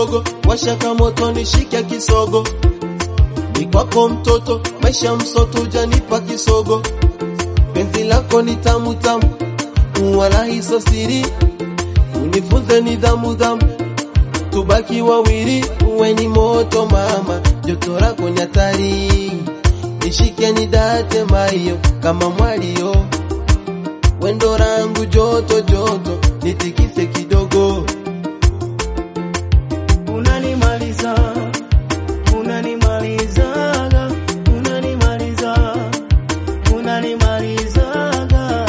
kidogo, washaka moto nishike kisogo, ni kwako mtoto, maisha msoto, janipa kisogo, penzi lako ni tamu tamu, wala hiso siri, unifunze nidhamu dhamu, tubaki wawili, uwe ni moto mama, joto lako ni hatari, nishike nidate mayo kama mwalio, wendo rangu joto joto, nitikise kidogo unanimaliza unanimalizaga unanimaliza unanimalizaga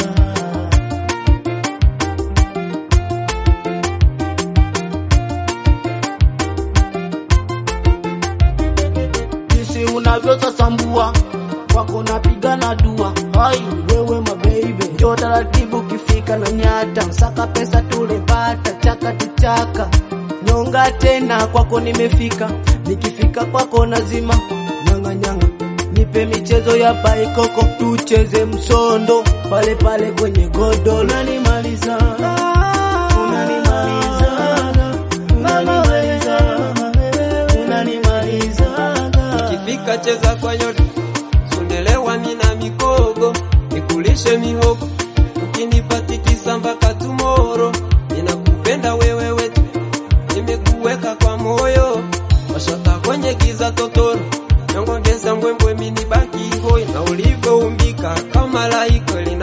jinsi unavyosasambua wako napigana dua hai wewe mabeibe njo taratibu kifika na nyata msaka pesa tulepata chaka tuchaka nyonga tena kwako nimefika nikifika kwako nazima nyanga nyanga nipe michezo ya baikoko tucheze msondo pale pale kwenye godolo unanimaliza unanimaliza unanimaliza unanimaliza Ikifika cheza kwa yote, sondelewa mina mikogo, nikulishe mihogo, ukinipatikisa mpaka tumoro. Ninakupenda wewe wetu, nimekuweka kwa moyo, washaka kwenye giza totoro, nyongongeza mbwembwe mini baki hoi, na ulivyoumbika kama malaika lina